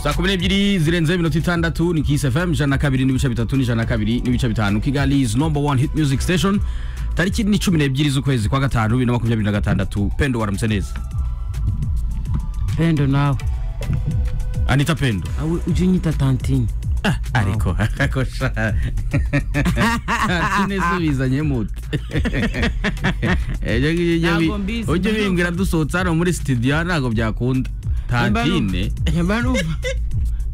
saa kumi n'ebyiri zirenzeho iminota itandatu ni kisi fm ijana na kabiri n'ibice bitatu n'ijana na kabiri n'ibice bitanu kigali is number one hit music station tariki ni cumi n'ebyiri z'ukwezi kwa gatanu bibiri na makumyabiri na gatandatu pendo waramutse neza pendo nawe anita pendo awe ujye unyita tantine Ah, ariko ariko sha sinezubizanye mute Ejyo ngiye ujye Ntabwo bi- mbizi, ujye mperuka. bimbwira dusohotse hano muri studio ntabwo byakunda tantine nyamara numva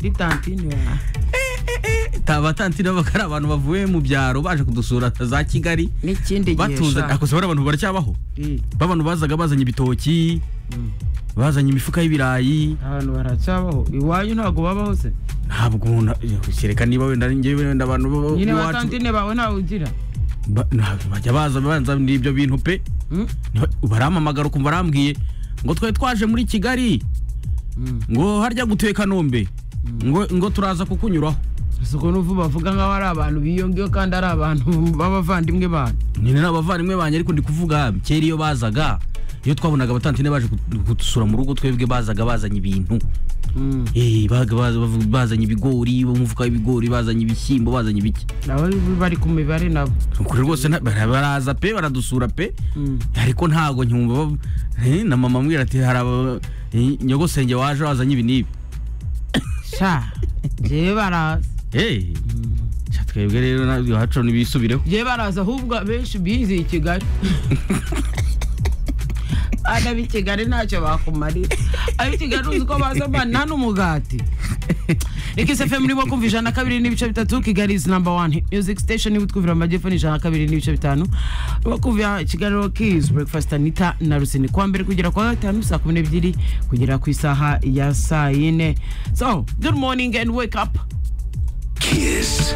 ni tantine wawe taba tantine baba ari abantu bavuye mu byaro baje kudusura za kigali n'ikindi gihe batuza sha. akoze bari abantu baracyabaho Eh, babantu bazaga bazanye ibitoki mm. bazanye imifuka y'ibirayi abantu baracyabaho iwanyu ntabwo babaho se ntabwo umuntu kereka niba wenda njyewe wenda abantu bo- bo- nyine ba iwacu- tantine bawe ntawe ugira ba- ntabwo bajya baza banza n'ibyo bintu pe Mm? Niba- barampamagara ukumva arambwiye ngo twari twaje muri kigali Mm. ngo harya gutuye kanombe ngo, ngo turaza kukunyuraho si uko n'ubu bavuga nk'aho ari abantu biyongeyeho kandi ari abantu b'abavandimwe banyu nyine ni abavandimwe banjye ariko ndi kuvuga kera iyo bazaga iyo twabonaga abatantine baje kut- kudusura mu rugo twebwe bazaga bazanye ibintu Mm. Eh, baga baza- bavu- bazanye ibigori bo mu mufuka w'ibigori bazanye ibishyimbo bazanye ibiki nabo bari ku mibare nabo kuri rwose nta- bara- baraza pe baradusura pe Mm. ariko ntago nkumva bav- eh, na mama ambwira ati hari aba- eh, nyogosenge waje wazanye ibi n'ibi sha njyewe baraza Eh, sha twebwe rero na- iwacu ntibisubireho njyewe baraza ahubwo abenshi bize i kigali ab'i kigali ntacyo bakumarira ab'i kigali uzi ko baza bana n'umugati ikisi fm nibo kumva ijana na kabiri n'ibice bitatu kigali is number one music station nibo twumvira mu majyepfo ni ijana na kabiri n'ibice bitanu nibo kumvira kigali rokizi breakfast anita na rusini kuwa mbere kugera kuwa gatanu saa kumi n'ebyiri kugera ku isaha ya saa yine so good morning and wake up Kiss